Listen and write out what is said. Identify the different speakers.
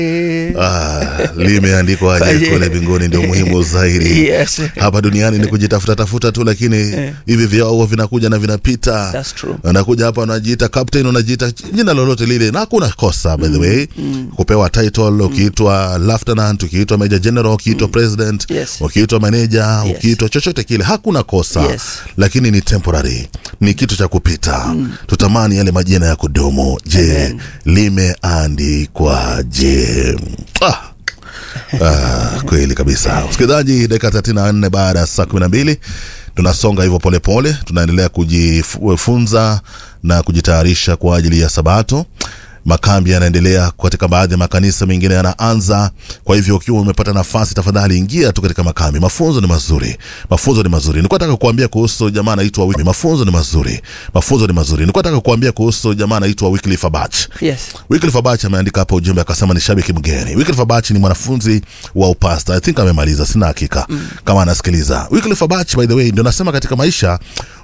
Speaker 1: Ah, limeandikwa aje kule mbinguni ndio muhimu zaidi
Speaker 2: Yes.
Speaker 1: hapa duniani ni kujitafuta tafuta tu lakini hivi vyao vinakuja na vinapita
Speaker 2: That's true.
Speaker 1: anakuja hapa unajiita captain unajiita jina lolote lile na hakuna kosa by the way kupewa title ukiitwa lieutenant ukiitwa major general ukiitwa president
Speaker 2: Yes.
Speaker 1: ukiitwa manager
Speaker 2: Yes.
Speaker 1: ukiitwa chochote kile hakuna kosa
Speaker 2: Yes.
Speaker 1: lakini ni temporary ni kitu cha kupita tutamani yale majina ya kudumu je
Speaker 2: Amen.
Speaker 1: limeandikwa je ah. Ah, kweli kabisa msikilizaji dakika 34 baada ya saa 12 tunasonga hivyo polepole tunaendelea kujifunza na kujitayarisha kwa ajili ya sabato makambi yanaendelea katika baadhi ya makanisa mengine yanaanza kwa hivyo ukiwa umepata nafasi tafadhali ingia tu katika makambi mafunzo ni mazuri mafunzo ni mazuri nilikuwa nataka kuambia kuhusu jamaa anaitwa Wi- mafunzo ni mazuri mafunzo ni mazuri nilikuwa nataka kuambia kuhusu jamaa anaitwa Wycliffe Abach
Speaker 2: Yes.
Speaker 1: Wycliffe Abach ameandika hapa ujumbe akasema ni shabiki mgeni. Wycliffe Abach ni mwanafunzi wa upasta. I think amemaliza, sina hakika mm. kama anasikiliza. Wycliffe Abach by the way ndio nasema katika maisha